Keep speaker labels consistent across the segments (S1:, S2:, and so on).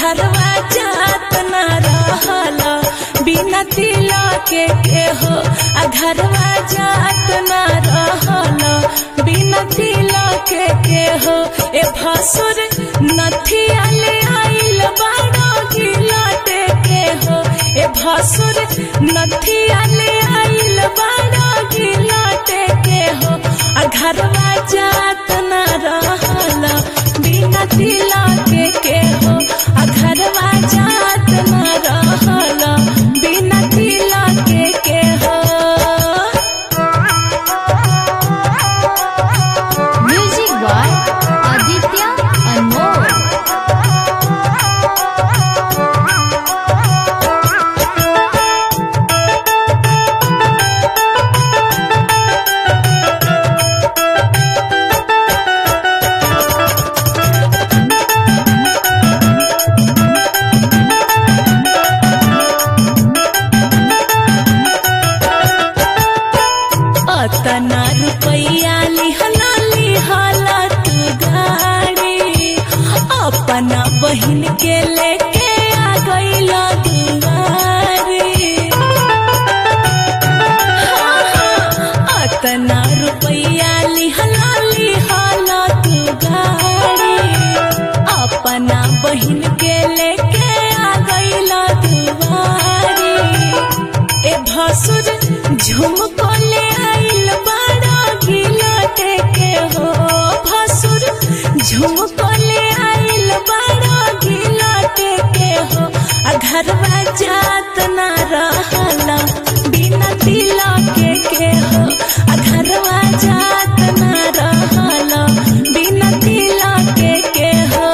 S1: घरवा जात ना रहल बिना तिला के के हो आ घरवा जात ना रहल बिना तिला के के हो ए भसुर नथिया ले आइल बाड़ो गिलटे के हो ए भसुर नथिया ले आइल बाड़ो गिलटे के हो आ घरवा जात ना रहल बिना तिला के के हो आ घरवा जात ना रहल बिना तिला के के हो
S2: म्यूजिक बाय आदित्य अनमोल
S1: अतना रुपैया लिहला लिहला तू गाड़ी अपना बहिन के लेके आ गईला दुआरी अतना रुपैया लिहला लिहला तू गाड़ी अपना बहिन के लेके आ गईला दुआरी ए भसुर झुमको ले आइल बाड़ा गिलटे के हो भसुर झुमको ले आइल बाड़ा गिलटे के हो आ घरवा जात ना रहला बिना तिला के के हो आ घरवा जात ना रहला बिना तिला के के हो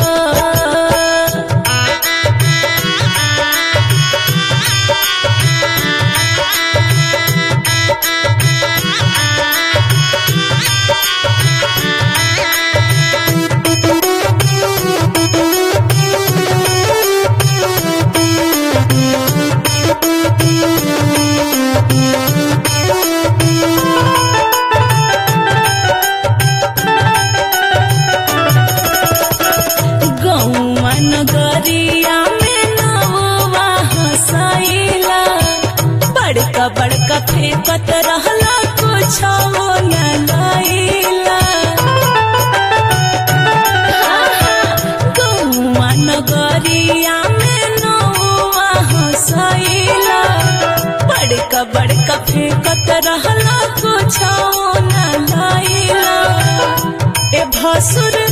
S1: गौवा नगरिया में नौवा हंसैला बड़का बड़का फेंकत रहला कुछ न लैला गौवा नगरिया में नौवा हंसैला बड़का बड़का फेंकत रहला कुछ न लैला ए भसुर